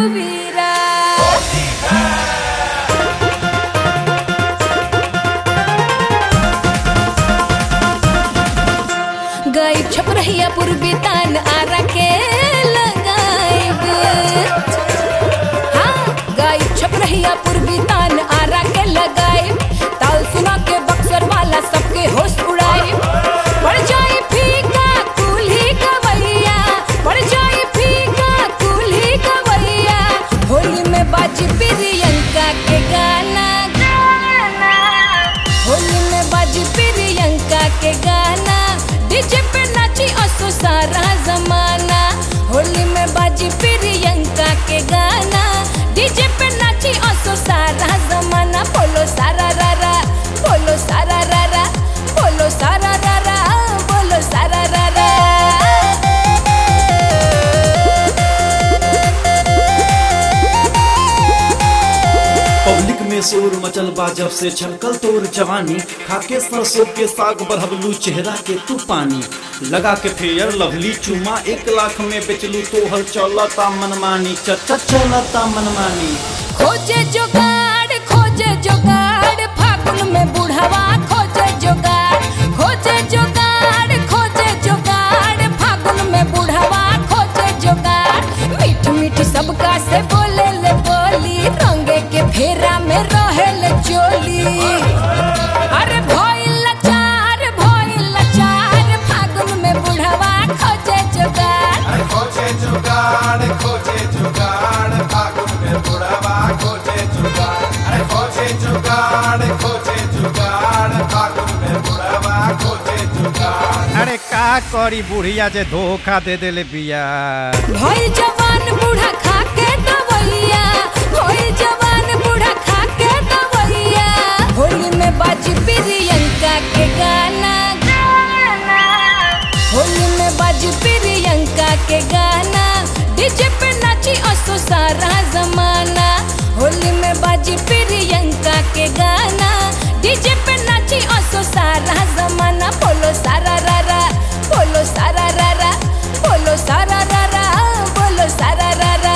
रघुवीरा गई छप रहिया पूर्वी तान आरा के लगाइब हाँ गई छप रहिया पूर्वी तान आरा के लगाइब ताल सुना के बक्सर वाला सबके होश उड़ाइब पड़ जाई फीका कुल्ही गवैया पड़ जाई फीका कुल्ही गवैया होली में बाजी प्रियंका के गाना गाना होली में बाजी प्रियंका के गाना डीजे पे नाची असो सारा जमाना होली में बाजी प्रियंका के गाना डीजे पे नाची असो सारा जमाना बोलो सारा रारा बोलो सारा रारा बोलो सारा रारा बोलो सारा रारा पब्लिक में शोर मचल बा जब से छलकल तोर जवानी खाके सरसों के साग बढ़बलू चेहरा के तू पानी लगा के फेयर लवली चुमा एक लाख में बेचलू तोहर चलता मनमानी चचा चलता मनमानी खोजे जुगाड़ खोजे जुगाड़ फागुन में बुढ़वा खोजे जुगाड़ खोजे जुगाड़ खोजे जुगाड़ फागुन में बुढ़वा खोजे जुगाड़ मीठ मीठ सबका से बोले ले बोली रंगे के फेरा में रहे ले चोली अरे भइल लाचार भइल लाचार फागुन में बुढ़वा खोजे जुगाड़ खोजे जुगाड़ खोजे जुगाड़ फागुन में बुढ़वा खोजे जुगाड़ अरे खोजे जुगाड़ खोजे जुगाड़ फागुन में बुढ़वा खोजे जुगाड़ अरे का करी बुढ़िया जे धोखा दे देले बिया भई जवान बूढ़ा खा के दवैया भई जवान बूढ़ा खा के दवैया होली में बाजी प्रियंका के गाना गाना होली में बाजी प्रियंका के गाना डीजे पे नाची असो सारा जमाना होली में बाजी प्रियंका के गाना डीजे पे नाची असो सारा जमाना बोलो सारा रारा बोलो सारा रारा बोलो सारा रारा बोलो सारा रारा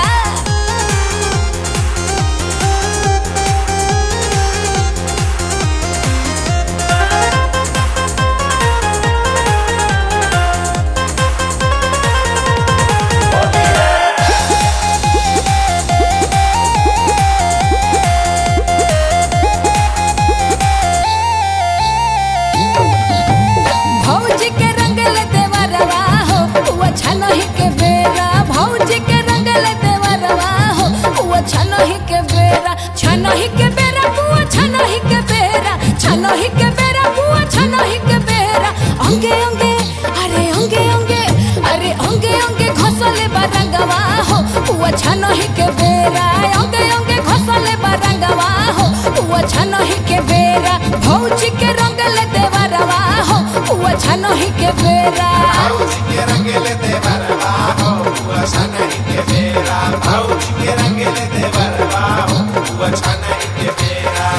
भौजी के रंगल देवरवा हो हुआ छनही के बेरा भौजी के रंगल देवरवा हो हुआ छनही के बेरा छनही के बेरा हुआ छनही के बेरा छनही के बेरा हुआ छनही के बेरा अंगे अंगे अरे अंगे अंगे अरे अंगे अंगे घसले बरंगवा हो हुआ छनही के बेरा अंगे अंगे घसले बरंगवा हो हुआ छनही के बेरा भौजी के रंगल देवरवा हो हुआ छनही के बेरा भौजी के रंगेले देवरवा हो हुआ छनई के बेरा भौजी के रंगेले देवरवा हो हुआ छनई के बेरा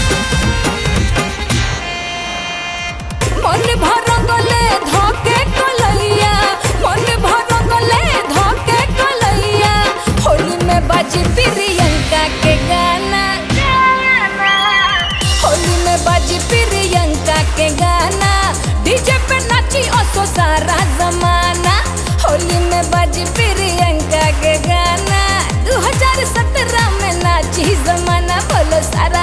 मन भरंगले धोके कलैया मन भरंगले धोके कलैया होली में बाजी प्रियंका के गाना गाना होली में बाजी प्रियंका के गाना डीजे पे नाची असो सारा जमाना होली में बाजी प्रियंका के गाना 2017 में नाची जमाना बोलो सारा